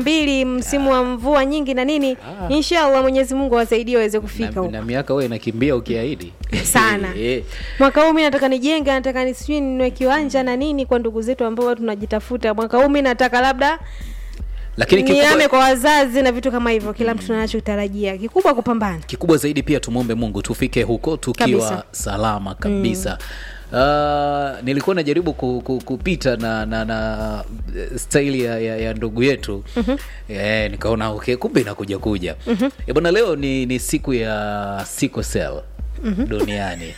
mbili msimu wa mvua nyingi na nini Ah. inshallah mwenyezi mungu awasaidie waweze kufika na, huko na miaka wewe inakimbia ukiahidi Sana. Eh. mwaka huu mi nataka nijenge nataka nisijui ninue kiwanja na nini kwa ndugu zetu ambao tunajitafuta mwaka huu mi nataka labda lakini niame kikubwa, kwa wazazi na vitu kama hivyo kila mtu anachotarajia kikubwa kupambana kikubwa zaidi pia tumwombe mungu tufike huko tukiwa Kabisa. salama kabisa Uh, nilikuwa najaribu ku, ku, kupita na na, na eh, staili ya, ya, ya ndugu yetu mm-hmm. eh, nikaona okay, kumbe inakuja kuja mm-hmm. bwana leo ni, ni siku ya sickle cell mm-hmm. duniani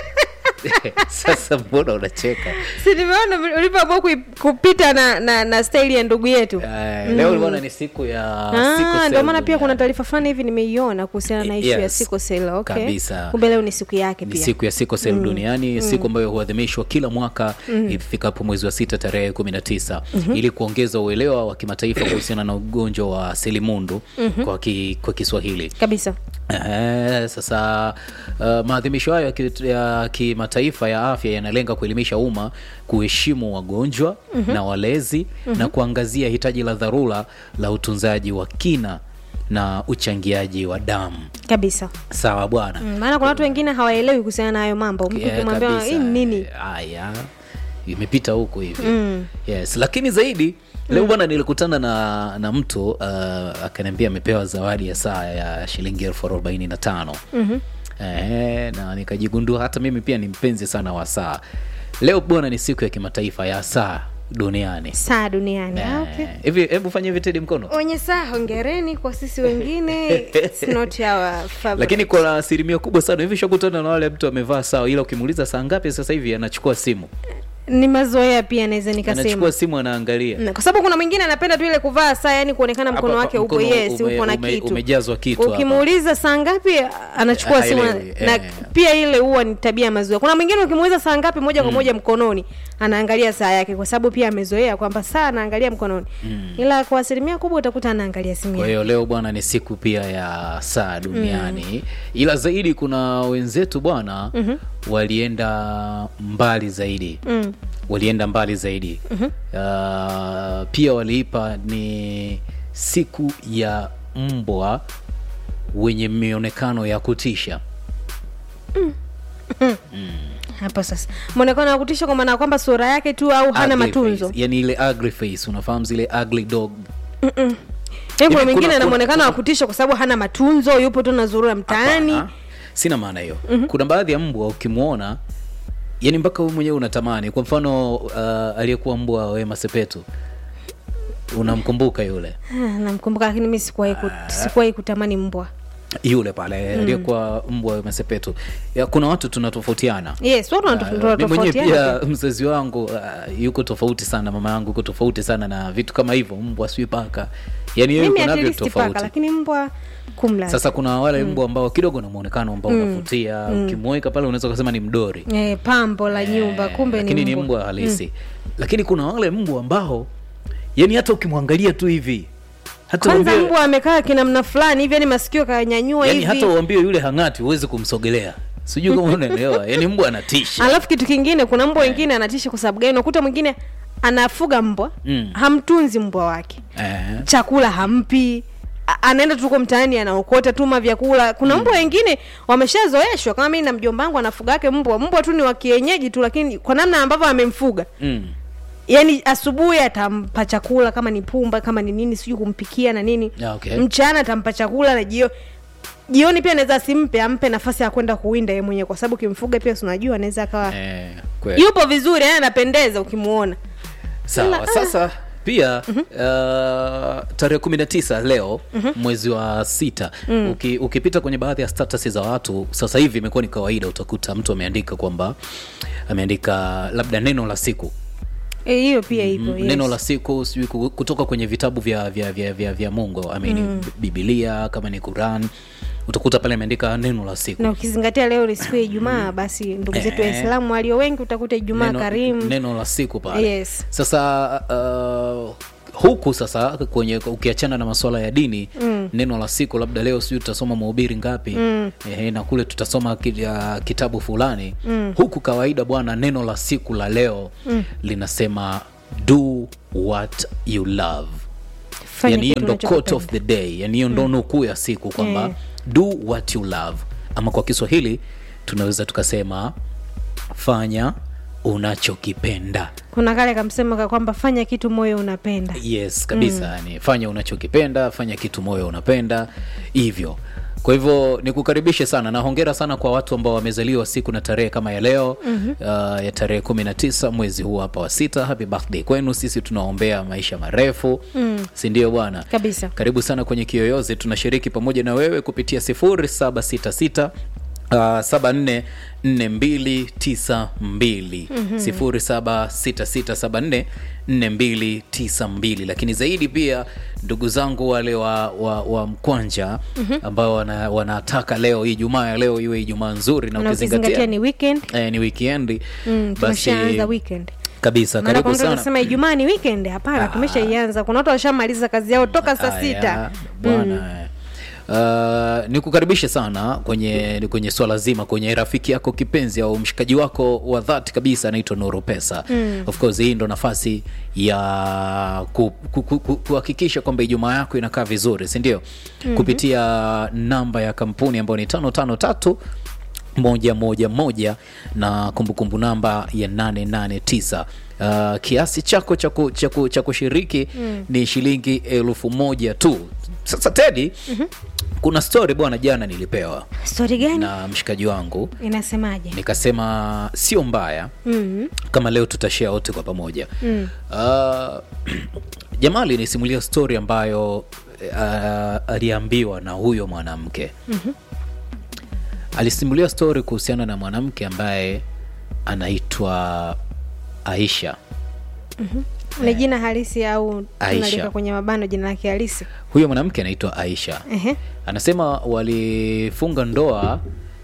sasa mbona unacheka si nimeona vile ulivyoamua kui- kupita na, na, na staili ya ndugu yetu Eh, leo bwana ni siku ya sickle Ah, cell ndio maana pia kuna duniani. taarifa fulani hivi nimeiona kuhusiana na ishu ya Yes. sickle cell okay. Kabisa. kumbe leo ni siku yake ni pia siku ya sickle cell duniani siku ambayo huadhimishwa kila mwaka ifikapo mwezi wa sita tarehe kumi na tisa ili kuongeza uelewa wa kimataifa kuhusiana na ugonjwa wa selimundu kwa, ki, kwa kiswahili kabisa Eh, sasa uh, maadhimisho hayo ya ki- ya kimataifa ya afya yanalenga kuelimisha umma kuheshimu wagonjwa na walezi na kuangazia hitaji la dharura la utunzaji wa kina na uchangiaji wa damu kabisa sawa bwana Mm, maana kuna watu wengine hawaelewi kuhusiana na hayo mambo mtu Yeah, ukimwambia kabisa. hii ni nini haya imepita huku hivi yes lakini zaidi leo bwana nilikutana na na mtu uh, akaniambia amepewa zawadi ya saa ya shilingi elfu arobaini na tano eh, na nikajigundua hata mimi pia ni mpenzi sana wa saa leo bwana ni siku ya kimataifa ya saa duniani saa duniani ah, okay. Eh, hivi hebu fanya hivi tedi mkono wenye saa hongereni kwa sisi wengine It's not our favorite. lakini kwa asilimia kubwa sana hivi shakutana na wale mtu amevaa saa ila ukimuuliza saa ngapi sasa hivi anachukua simu ni mazoea pia naweza nikasema anachukua simu anaangalia Na, kwa sababu kuna mwingine anapenda tu ile kuvaa saa yani kuonekana mkono Hapa, wake upo mkono yes ume- upo na ume- kitu umejazwa kitu hapa. ukimuuliza saa ngapi anachukua simu Haelewi, na eh. pia ile huwa ni tabia ya mazoea kuna mwingine ukimuuliza saa ngapi moja kwa moja mkononi anaangalia saa yake kwa sababu pia amezoea kwamba saa anaangalia mkononi ila kwa asilimia kubwa utakuta anaangalia simu kwa yake hiyo leo bwana ni siku pia ya saa duniani ila zaidi kuna wenzetu bwana walienda mbali zaidi Mm. walienda mbali zaidi uh, pia waliipa ni siku ya mbwa wenye mionekano ya kutisha hapa sasa mwonekano wa kutisha kwa maana ya kwamba sura yake tu au hana Ugly matunzo face. yani ile ugly face unafahamu zile ugly dog Yaani Hivi kuna mwingine kuna- ana kuna- mwonekano wa kutisha kwa sababu hana matunzo yupo tu nazurura mtaani Hapana, sina maana hiyo kuna baadhi ya mbwa ukimwona yani mpaka wewe mwenyewe unatamani kwa mfano uh, aliyekuwa mbwa wa wema sepetu unamkumbuka yule Ah, namkumbuka lakini mi sikuwahi ku, sikuwahi kutamani mbwa yule pale aliyekuwa mbwa wa wema sepetu ya, kuna watu tunatofautiana yes watu Ah, wanatof- mi mwenyewe wanatofautiana pia mzazi wangu uh, yuko tofauti sana mama yangu yuko tofauti sana na vitu kama hivyo mbwa sijui paka yani yeye mimi yuko at navyo least paka tofauti lakini mbwa kumla sasa kuna wale mbwa ambao kidogo na muonekano ambao unavutia ukimweka pale unaweza ukasema ni mdori eh, pambo la nyumba Eh, kumbe lakini ni ni mbwa, mbwa halisi lakini kuna wale mbwa ambao yani hata ukimwangalia tu hivi hata kwanza uambie- mbwa amekaa kinamna fulani hivi yani masikio kanyanyua yani hivi hata uambie yule hang'ati huwezi kumsogelea sijui kama unaelewa yani mbwa anatisha alafu kitu kingine kuna mbwa wengine anatisha kwa sababu gani unakuta mwingine anafuga mbwa Mm. hamtunzi mbwa wake eh. chakula hampi A- anaenda tuko mtaani anaokota tuma vyakula kuna mbwa wengine wameshazoeshwa kama mimi na mjomba wangu anafuga yake mbwa mbwa tu ni wa kienyeji tu lakini kwa namna ambavyo amemfuga mm. yaani asubuhi atampa chakula kama ni pumba kama ni nini sijui kumpikia na nini Yeah, okay. mchana atampa chakula na jio jioni pia anaweza asimpe ampe nafasi ya kwenda kuwinda ye mwenyewe kwa sababu ukimfuga pia si unajua anaweza akawa eh, kweli. yupo vizuri yani anapendeza ukimuona sawa sasa pia uh, tarehe kumi na tisa leo mwezi wa sita Uki, ukipita kwenye baadhi ya status za watu sasa hivi imekuwa ni kawaida utakuta mtu ameandika kwamba ameandika labda neno la siku Eh, hiyo pia ipo Mm, yes. neno la siku sijui ku- kutoka kwenye vitabu vya vya vya, vya, vya mungu I mean, bibilia kama ni quran utakuta pale ameandika neno la siku na ukizingatia leo ni siku ya ijumaa basi ndugu zetu Eh. waislamu walio wengi utakuta ijumaa neno, karimu neno la siku pale Yes. sasa uh, huku sasa kwenye ukiachana na masuala ya dini mm. neno la siku labda leo sijui tutasoma mahubiri ngapi mm. eh, na kule tutasoma ki, uh, kitabu fulani mm. huku kawaida bwana neno la siku la leo mm. linasema do what you love Fanya yani hiyo kitu ndo quote of unachokipenda. the day yani hiyo ndo nukuu ya siku kwamba Eh. do what you love ama kwa kiswahili tunaweza tukasema fanya unachokipenda kuna kale kamsema ka kwamba fanya kitu moyo unapenda yes kabisa yani fanya unachokipenda fanya kitu moyo unapenda hivyo kwa hivyo nikukaribishe sana na hongera sana kwa watu ambao wamezaliwa siku na tarehe kama ya leo mm-hmm. uh, ya tarehe kumi na tisa mwezi huu hapa wa sita happy birthday kwenu sisi tunaombea maisha marefu mm. sindio bwana kabisa karibu sana kwenye kiyoyozi tunashiriki pamoja na wewe kupitia 0766 Uh, 744292 0766744292 lakini zaidi pia ndugu zangu wale wa, wa, wa mkwanja ambao wana, wanataka leo ijumaa ya leo iwe ijumaa nzuri na na ukizingatia ukizingatia ni weekend eh, ni wikendi mm, basi tumeshaanza weekend kabisa maana karibu kuna mtu sana anasema ijumaa ni weekend hapana Ah. tumeshaianza kuna watu washamaliza kazi yao toka saa Aya, sita bwana Uh, nikukaribishe sana kwenye kwenye swala zima kwenye rafiki yako kipenzi au mshikaji wako wa dhati kabisa anaitwa Nuru Pesa. Mm. Of course hii ndo nafasi ya ku- ku- ku- ku- kuhakikisha kwamba Ijumaa yako inakaa vizuri, si ndio? Mm-hmm. Kupitia namba ya kampuni ambayo ni tano tano tatu moja moja moja na kumbukumbu namba ya 889 uh, kiasi chako cha ku- cha ku- cha kushiriki mm. ni shilingi elfu moja tu sasa tedi mm-hmm. kuna story bwana jana nilipewa stori gani na mshikaji wangu inasemaje nikasema sio mbaya mm kama leo tutashare wote kwa pamoja Mm. uh, jamaa alinisimulia story ambayo uh, aliambiwa na huyo mwanamke Mhm. alisimulia story kuhusiana na mwanamke ambaye anaitwa aisha ni jina halisi au Aisha. tunaliweka kwenye mabano jina lake halisi huyo mwanamke anaitwa aisha Ehe. anasema walifunga ndoa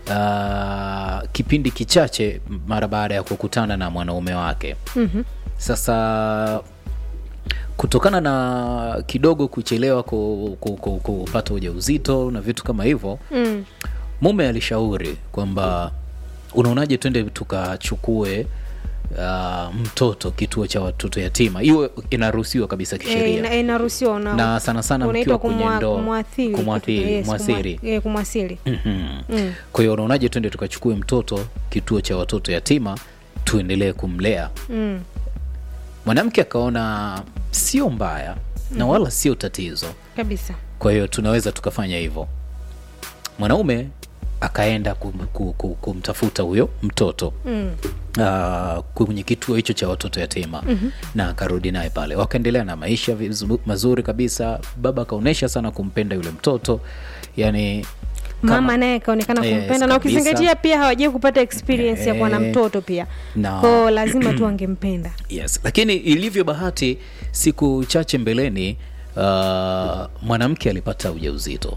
uh, kipindi kichache mara baada ya kukutana na mwanaume wake Mhm. sasa kutokana na kidogo kuchelewa ku- ku- ku- kupata ujauzito na vitu kama hivyo Mm. mume alishauri kwamba unaonaje twende tukachukue uh, mtoto kituo cha watoto yatima hiyo inaruhusiwa kabisa Eh, kisheria ina- inaruhusiwa una- na sana sana unaitwa mkiwa kwenye kumwa- ndoa kumwathiri kumwathiri Yes, mwathiri kumwa- eh, kumwasili Mhm. Mm. kwa hiyo unaonaje twende tukachukue mtoto kituo cha watoto yatima tuendelee kumlea Mm. mwanamke akaona sio mbaya na wala sio tatizo kabisa kwa hiyo tunaweza tukafanya hivyo mwanaume akaenda kum, kum, kum, kumtafuta huyo mtoto mm. uh, kwenye kituo hicho cha watoto yatima mm-hmm. na akarudi naye pale wakaendelea na maisha vizu- mazuri kabisa baba akaonyesha sana kumpenda yule mtoto yani kama- mama naye akaonekana Yes, kumpenda na kabisa. ukizingatia pia hawajai kupata experience ya kuwa na Eh, mtoto pia na- kwao lazima tu angempenda yes lakini ilivyo bahati siku chache mbeleni uh, mwanamke alipata ujauzito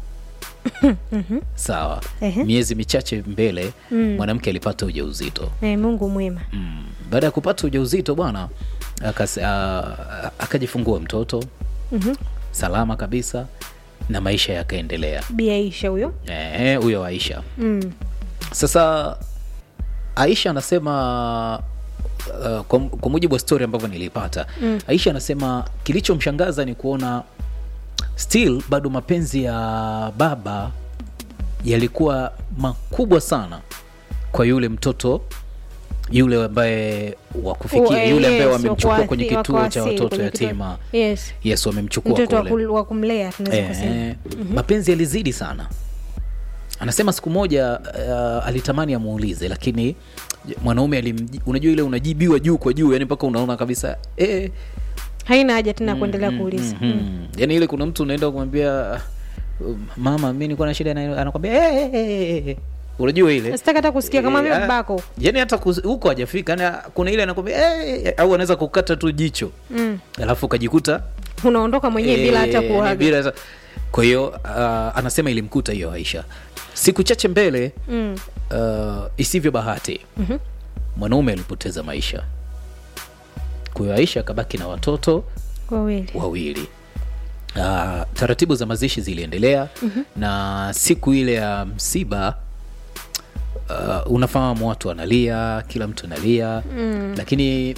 sawa Ehe. miezi michache mbele mwanamke alipata ujauzito eh, mungu mwema mm. baada ya kupata ujauzito bwana akas- a- akajifungua mtoto Mhm. salama kabisa na maisha yakaendelea biaisha huyo Eh, huyo aisha mm. sasa aisha anasema uh, kwa, kwa mujibu wa story ambavyo nilipata mm. aisha anasema kilichomshangaza ni kuona still bado mapenzi ya baba yalikuwa makubwa sana kwa yule mtoto yule ambaye wakufikia Oh, yule ambaye yes, wamemchukua wakuathi- kwenye kituo cha wakuasili, watoto kwenye kituo- yatima yes yes wamemchukua mtoto wa kule kul- wa kumlea tunaweza kusema Eh, mapenzi yalizidi sana anasema siku moja uh, alitamani amuulize lakini mwanaume alimji- unajua ile unajibiwa juu kwa juu yani mpaka unaona kabisa eh, haina haja tena ya kuendelea kuuliza mm, yani ile kuna mtu unaenda kumwambia uh, mama mi nikuwa na shida na anakwambia eh, eh, eh, eh. unajua ile sitaki hata kusikia kama Eh, vile ah, babako yani hata kus- huko hajafika yani kuna ile anakwambia eh, eh, au anaweza kukata tu jicho mm. alafu ukajikuta unaondoka mwenyewe bila hata Eh, kuaga bila hata- kwa hiyo uh, anasema ilimkuta hiyo aisha siku chache mbele mm. uh, isivyo bahati Mhm. mwanaume alipoteza maisha kwa hiyo aisha akabaki na watoto wawili wawili uh, taratibu za mazishi ziliendelea mm-hmm. na siku ile ya msiba uh, unafahamu watu wanalia kila mtu analia mm. lakini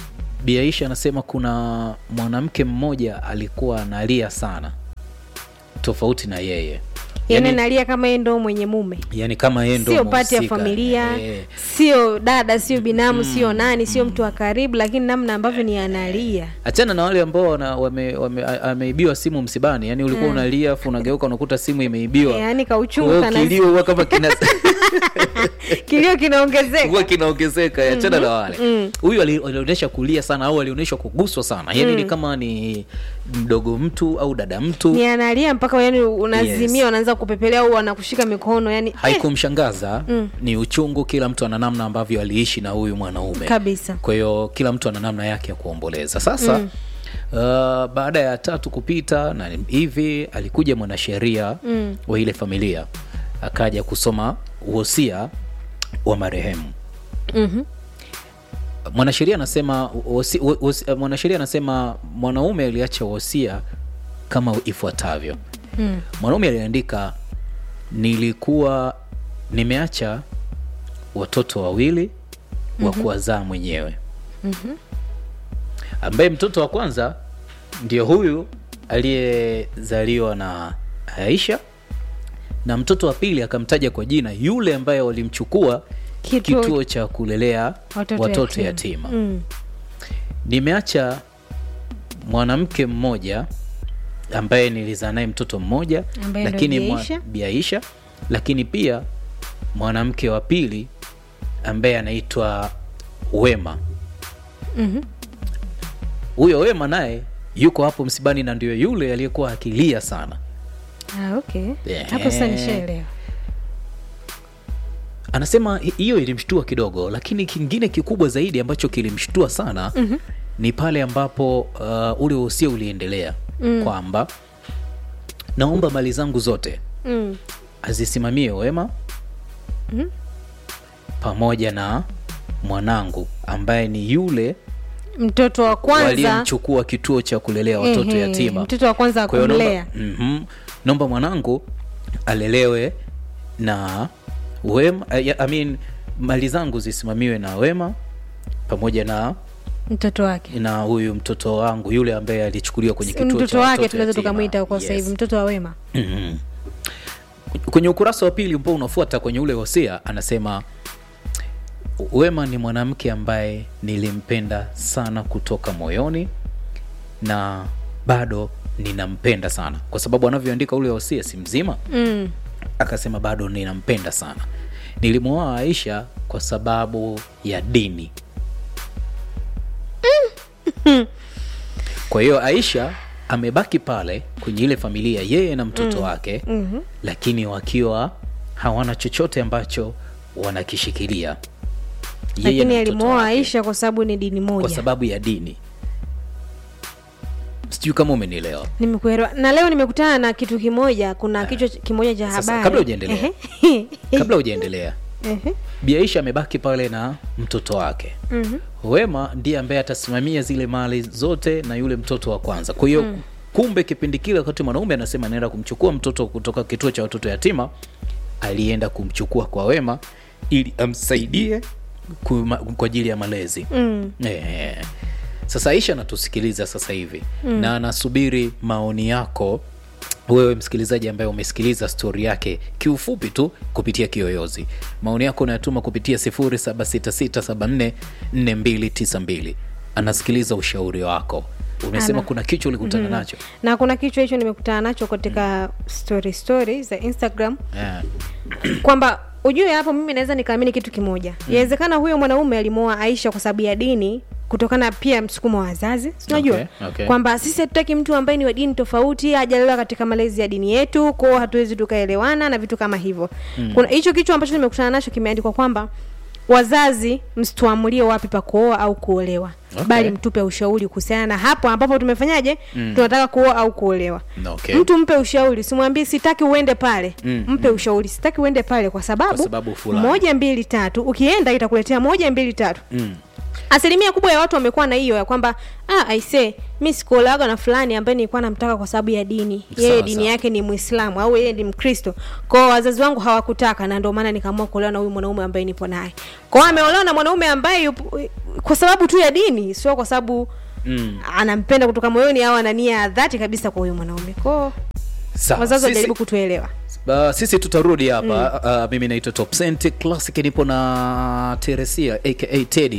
Bi Aisha anasema kuna mwanamke mmoja alikuwa analia sana tofauti na yeye yani nalia kama yeye ndo mwenye mume yani kama yeye ndo sio pati ya mhusika. familia Eh, sio dada sio binamu sio nani sio mtu wa karibu lakini namna ambavyo ni analia achana na wale ambao wana- wame- wame- a- ameibiwa simu msibani yani ulikuwa unalia afu unageuka unakuta simu imeibiwa yaani Kwa kauchungu hiyo kana kilio huwa kama kina kilio kinaongezeka huwa kinaongezeka achana na wale huyu ali- alionyesha kulia sana au alionyesha kuguswa sana yani ni kama ni mdogo mtu au dada mtu ni analia mpaka yani unazimia Yes. unaanza kupepelea au wanakushika mikono yani eh, haikumshangaza ni uchungu kila mtu ana namna ambavyo aliishi na huyu mwanaume kabisa kwa hiyo kila mtu ana namna yake ya kuomboleza sasa mm. Uh, baada ya tatu kupita na hivi alikuja mwanasheria mm. wa ile familia akaja kusoma wosia wa marehemu Mhm. mwanasheria anasema wosi- wo- wosi- mwanasheria anasema mwanaume aliacha wosia kama ifuatavyo Mm. mwanaume aliandika nilikuwa nimeacha watoto wawili wa kuwazaa mwenyewe ambaye mtoto wa kwanza ndio huyu aliyezaliwa na Aisha na mtoto wa pili akamtaja kwa jina yule ambaye walimchukua Kituo- kituo, cha kulelea Watoto watoto, yatima. yatima, Mm. nimeacha mwanamke mmoja ambaye nilizaa naye mtoto mmoja Ambaye ndo lakini Bi mwa- Aisha. Bi Aisha lakini pia mwanamke wa pili ambaye anaitwa Wema Mhm. huyo Wema naye yuko hapo msibani na ndio yule aliyekuwa akilia sana Ah, okay Yeah. hapo sasa nishaelewa anasema hi- hiyo ilimshtua kidogo lakini kingine kikubwa zaidi ambacho kilimshtua sana mm-hmm. ni pale ambapo uh, ule wosia uliendelea mm. kwamba naomba mali zangu zote mm. azisimamie wema Mhm. pamoja na mwanangu ambaye ni yule mtoto wa kwanza waliyemchukua kituo cha kulelea watoto ehe, yatima mtoto wa kwanza wa Kwa hiyo kumlea naomba, mhm, naomba mwanangu alelewe na wema I I mean, mali zangu zisimamiwe na wema pamoja na mtoto wake na huyu mtoto wangu yule ambaye alichukuliwa kwenye kituo cha mtoto wake watoto tunaweza yatima. tukamwita kwa sasa Yes. hivi mtoto wa wema Mhm. kwenye ukurasa wa pili ambao unafuata kwenye ule wosia anasema wema ni mwanamke ambaye nilimpenda sana kutoka moyoni na bado ninampenda sana kwa sababu anavyoandika ule wosia si mzima mm. akasema bado ninampenda sana nilimwoa aisha kwa sababu ya dini kwa hiyo aisha amebaki pale kwenye ile familia yeye na mtoto wake Mhm. lakini wakiwa hawana chochote ambacho wanakishikilia Yeye lakini na mtoto alimwoa wake aisha kwa sababu ni dini kwa moja sababu ya dini sijui kama umenielewa nimekuelewa na leo nimekutana na kitu kimoja kuna kichwa ch- kimoja cha Sasa, habari kabla hujaendelea. Ehe. kabla hujaendelea Ehe. Bi Aisha amebaki pale na mtoto wake Mhm. wema ndiye ambaye atasimamia zile mali zote na yule mtoto wa kwanza kwa hiyo kumbe kipindi kile wakati mwanaume anasema anaenda kumchukua mtoto kutoka kituo cha watoto yatima alienda kumchukua kwa wema ili amsaidie kuma- kwa ajili ya malezi Mm. Eh. Sasa Aisha anatusikiliza sasa hivi mm. na anasubiri maoni yako wewe msikilizaji ambaye umesikiliza stori yake kiufupi tu kupitia kiyoyozi maoni yako unayatuma kupitia 0766744292 anasikiliza ushauri wako umesema Ana. kuna kichwa ulikutana nacho na kuna kichwa hicho nimekutana nacho katika story story za instagram yeah. kwamba ujue hapo mimi naweza nikaamini kitu kimoja yawezekana huyo mwanaume alimwoa aisha kwa sababu ya dini kutokana pia msukumo wa wazazi sinajua Okay, okay. kwamba sisi hatutaki mtu ambaye ni wa dini tofauti hajalelewa katika malezi ya dini yetu kwao hatuwezi tukaelewana na vitu kama hivyo kuna hicho kichwa ambacho nimekutana nacho kimeandikwa kwamba wazazi msituamulie wapi pa kuoa au kuolewa Okay. bali mtupe ushauri kuhusiana na hapo ambapo tumefanyaje tunataka kuoa au kuolewa Okay. mtu mpe ushauri simwambie sitaki uende pale Mm, mpe ushauri sitaki uende pale kwa sababu, Kwa sababu fulani. moja mbili tatu ukienda itakuletea moja mbili tatu mm. asilimia kubwa ya watu wamekuwa na hiyo ya kwamba ah, aise mi sikuolewaga na fulani ambaye nilikuwa namtaka kwa sababu ya dini yeye Sawa, dini sawa. yake ni mwislamu au yeye ni mkristo kwao wazazi wangu hawakutaka na ndio maana nikaamua kuolewa na huyu mwanaume ambaye nipo naye kwao ameolewa na mwanaume ambaye yupo, kwa sababu tu ya dini sio kwa sababu Mm. anampenda kutoka moyoni au ana nia ya dhati kabisa kwa huyu mwanaume kwao Sawa, wazazi sisi- wajaribu kutuelewa Uh, sisi tutarudi hapa mm. uh, mimi naitwa Top Cent Classic, nipo na Teresia aka Teddy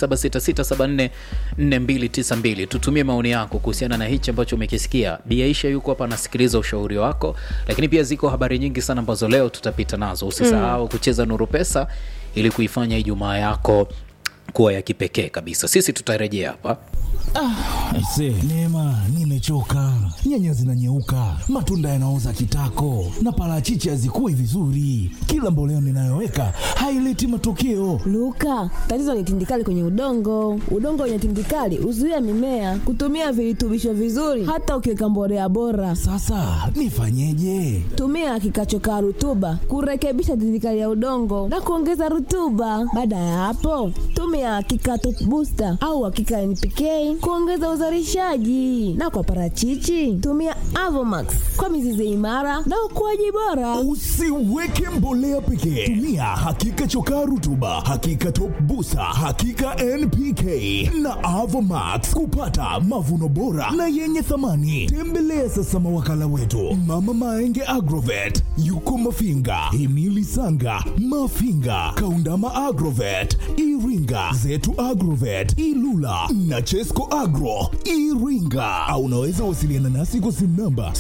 0766744292. Tutumie maoni yako kuhusiana na hichi ambacho umekisikia. Biaisha yuko hapa anasikiliza ushauri wako, lakini pia ziko habari nyingi sana ambazo leo tutapita nazo. Usisahau kucheza Nuru Pesa ili kuifanya Ijumaa yako kuwa ya kipekee kabisa. Sisi tutarejea hapa. Aise, Neema, nimechoka. Nyanya zinanyeuka, matunda yanaoza kitako, na parachichi hazikui vizuri. Kila mboleo ninayoweka haileti matokeo. Luka, tatizo ni tindikali kwenye udongo. Udongo wenye tindikali huzuia mimea kutumia virutubisho vizuri, hata ukiweka mbolea bora. Sasa nifanyeje? Tumia kikachokaa rutuba kurekebisha tindikali ya udongo na kuongeza rutuba. Baada ya hapo, tumia kikato booster au hakika NPK kuongeza uzalishaji, na kwa parachichi tumia Avomax kwa mizizi imara na ukuaji bora. Usiweke mbolea pekee, tumia hakika chokaa rutuba, hakika top busa, hakika NPK na Avomax kupata mavuno bora na yenye thamani. Tembelea sasa mawakala wetu Mama Maenge Agrovet, yuko Mafinga, Himili Sanga, Mafinga, Kaundama Agrovet, Iringa, Zetu Agrovet, Ilula na Chesco Agro Iringa, au unaweza wasiliana nasi kwa simu namba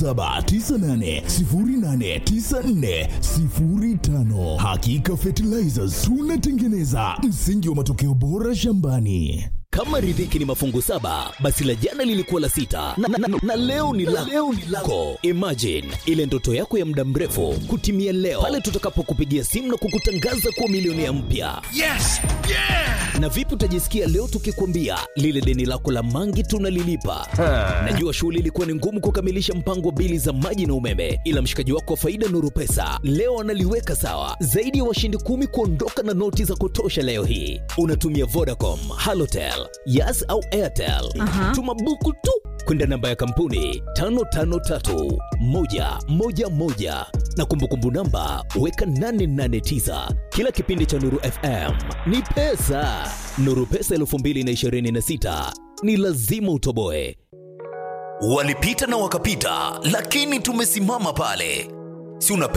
0798089405. Hakika Fertilizers tunatengeneza msingi wa matokeo bora shambani. Kama riziki ni mafungu saba, basi la jana lilikuwa la sita na, na, na, na leo ni la leo ni lako. Imagine ile ndoto yako ya muda mrefu kutimia leo pale tutakapokupigia simu na kukutangaza kuwa milionea mpya. Yes! Yeah! Na vipi utajisikia leo tukikwambia lile deni lako la mangi tunalilipa? Najua shughuli ilikuwa ni ngumu kukamilisha mpango wa bili za maji na umeme, ila mshikaji wako wa faida Nuru Pesa leo analiweka sawa. Zaidi ya washindi kumi kuondoka na noti za kutosha leo hii. Unatumia Vodacom, Halotel, Yas au Airtel. Tuma buku tu kwenda namba ya kampuni 553111 na kumbukumbu namba weka 889. Kila kipindi cha Nuru FM ni pesa. Nuru Pesa 2026 ni lazima utoboe. Walipita na wakapita, lakini tumesimama pale. Si unapenda